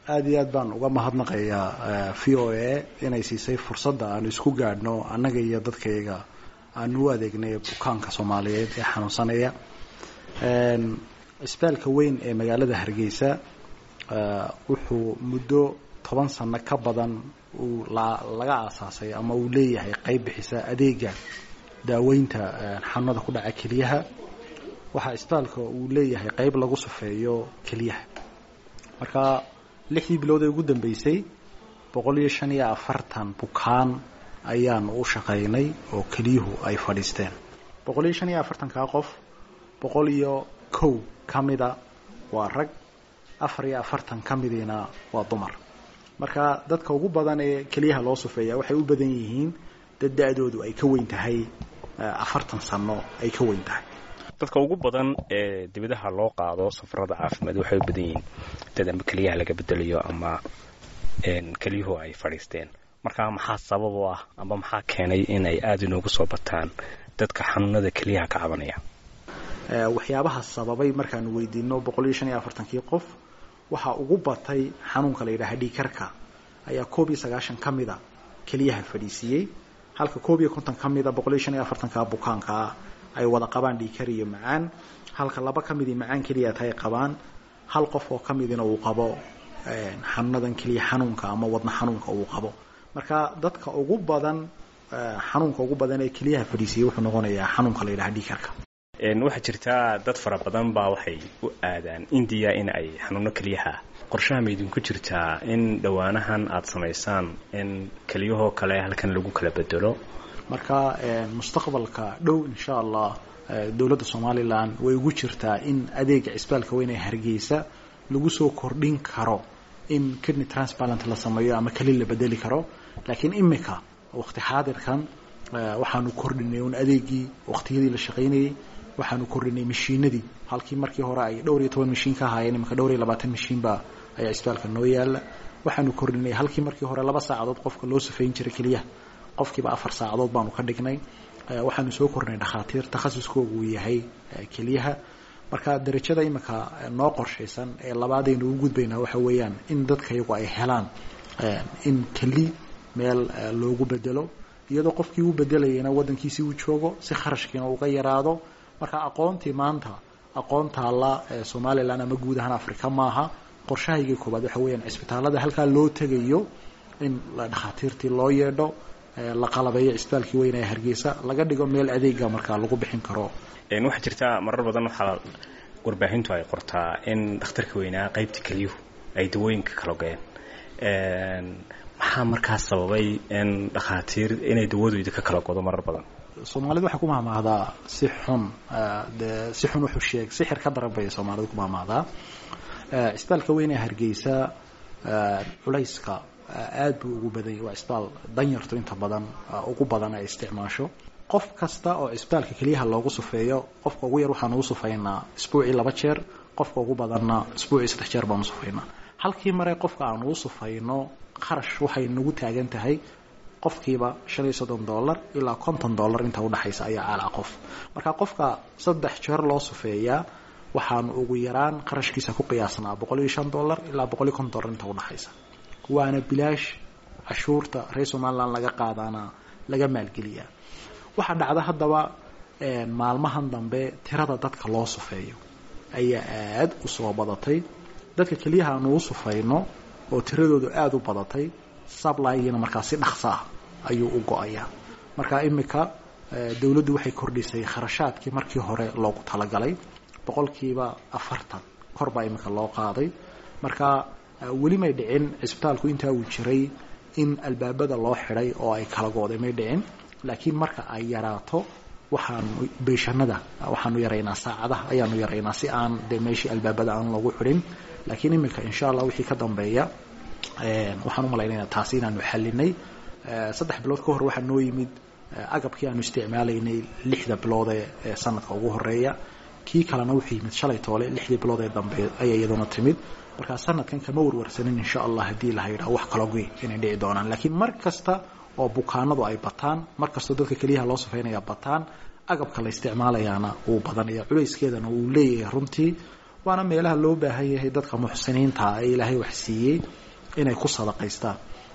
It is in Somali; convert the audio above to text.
aada iyo aad baan uga mahadnaqayaa v o a inay siisay fursadda aanu isku gaadhno annaga iyo dadkayga aanu u adeegnay bukaanka soomaaliyeed ee xanuunsanaya cisbitaalka weyn ee magaalada hargeysa wuxuu muddo toban sano ka badan uu laga aasaasay ama uu leeyahay qeyb bixisa adeega daaweynta xanuunada ku dhaca keliyaha waxaa cisbitaalka uu leeyahay qeyb lagu sufeeyo keliyaha marka lixdii bilood ee ugu dambeysay boqol iyo shan iyo afartan bukaan ayaanu u shaqaynay oo keliyuhu ay fadhiisteen boqol iyo shan iyo afartankaa qof boqol iyo kow ka mida waa rag afar iyo afartan ka midiina waa dumar marka dadka ugu badan ee keliyaha loo sufeeya waxay u badan yihiin dad da-doodu ay ka weyn tahay afartan sano ay ka weyn tahay dadka ugu badan ee dibadaha loo qaado safarada caafimaad waxay u badan yihiin dad ama keliyaha laga bedelayo ama keliyuhu ay fadhiisteen marka maxaa sabab u ah ama maxaa keenay in ay aada inoogu soo bataan dadka xanuunada keliyaha ka cabanaya waxyaabaha sababay markaanu weydiino boqol iyo shan iyo afartankii qof waxaa ugu batay xanuunka la yidhaha dhiikarka ayaa koob iyo sagaashan ka mida keliyaha fadhiisiiyey halka koob iyo konton ka mida boqol iyo shan iyo afartanka bukaankaa ay wada qabaan dhiikar iyo macaan halka laba ka midii macaan keliya tay qabaan hal qof oo ka midina uu qabo xanuunadan keliya xanuunka ama wadna xanuunka uu qabo marka dadka ugu badan xanuunka ugu badan ee keliyaha fadhiisiiyey wuxuu noqonayaa xanuunka la yidhaha dhiikarka waxaa jirtaa dad fara badan baa waxay u aadaan indiya in ay xanuuno keliyaha qorshaha ma idinku jirtaa in dhowaanahan aada samaysaan in keliyahoo kale halkan lagu kala bedelo marka mustaqbalka dhow insha allah dowladda somalilan way ugu jirtaa in adeega cisbitaalka weyn ee hargeysa lagu soo kordhin karo in kidney transplant la sameeyo ama keli la bedeli karo laakiin imika waqti xaadirkan waxaanu kordhinay un adeegii waqtiyadii la shaqaynayay waxaanu kordhinay mashiinadii halkii markii hore ay dhowr iyo toban mashiin ka ahaayeen imika dhowr iyo labaatan mashiinba ayaa cisbitaalka noo yaala waxaanu kordhinay halkii markii hore laba saacadood qofka loo safeyn jiray keliyaha qofkiiba afar saacadood baanu ka dhignay waxaanu soo kordhinay dhakhaatiir takhasuskoogu uu yahay keliyaha marka darajada imika noo qorshaysan ee labaadaynu ugu gudbaynaa waxa weeyaan in dadka iyagu ay helaan in keli meel loogu bedelo iyadoo qofkii u bedelayana waddankiisii uu joogo si kharashkiina uga yaraado marka aqoontii maanta aqoon taalla ee somalilan ama guud ahaan africa maaha qorshahaygii koobaad waxa weeyaan cisbitaalada halkaa loo tegayo in dhakhaatiirtii loo yeedho la qalabeeyo cisbitaalkii weyn ee hargeysa laga dhigo meel adeega markaa lagu bixin karo waxaa jirta marar badan waxaa warbaahintu ay qortaa in dhakhtarka weynaa qaybta keliyuhu ay dawooyinka kala goyeen maxaa markaas sababay in dhakhaatiir inay dawadooda ka kala godo marar badan soomaalidu waxay ku mahmahdaa si xun de si xun wuxuu sheeg sixir ka daran bay soomaalidu ku mahmahdaa cisbitaalka weyn ee hargeysa culayska aad buu ugu badanyay waa cisbitaal danyartu inta badan ugu badan ay isticmaasho qof kasta oo cisbitaalka keliyaha loogu sufeeyo qofka ugu yar waxaanu u sufaynaa isbuucii laba jeer qofka ugu badanna isbuucii saddex jeer baanu sufaynaa halkii mare qofka aanu u sufayno kharash waxay nagu taagan tahay qofkiiba shan iyo soddon dollar ilaa konton dollar inta udhexaysa ayaa caalaa qof marka qofka saddex jeer loo sufeeyaa waxaanu ugu yaraan qarashkiisa ku qiyaasnaa boqol iyo shan dollar ilaa boqol iyo konton dollar inta udhexaysa waana bilaash cashuurta reer somalilan laga qaadaana laga maalgeliyaa waxaa dhacda haddaba maalmahan dambe tirada dadka loo sufeeyo ayaa aada u soo badatay dadka keliyaha aanu u sufayno oo tiradoodu aada u badatay sablygiina markaa si dhaqso ah ayuu u go-ayaa marka imika dowladdu waxay kordhisay kharashaadkii markii hore loogu talagalay boqolkiiba afartan kor baa imika loo qaaday marka weli may dhicin cisbitaalku intaa uu jiray in albaabada loo xidhay oo ay kala go-day may dhicin laakiin marka ay yaraato waxaanu beeshanada waxaanu yaraynaa saacadaha ayaanu yaraynaa si aan de meeshii albaabada aan loogu xidhin laakiin imika insha allah wixii ka dambeeya waxaan umalaynayna taasi inaanu xalinay saddex bilood ka hor waxaa noo yimid agabkii aanu isticmaalaynay lixda bilood ee sanadka ugu horeeya kii kalena wuxuu yimid shalay toole lixdii bilood ee dambe ayay iyaduna timid markaa sanadkan kama warwarsanin insha allah haddii la yidhaha wax kalogi inay dhici doonaan laakiin mar kasta oo bukaanadu ay bataan mar kastoo dadka keliyaha loo safeynaya bataan agabka la isticmaalayaana wuu badanaya culayskeedana wuu leeyahay runtii waana meelaha loo baahan yahay dadka muxsiniinta ee ilaahay wax siiyey inay ku sadaqaystaan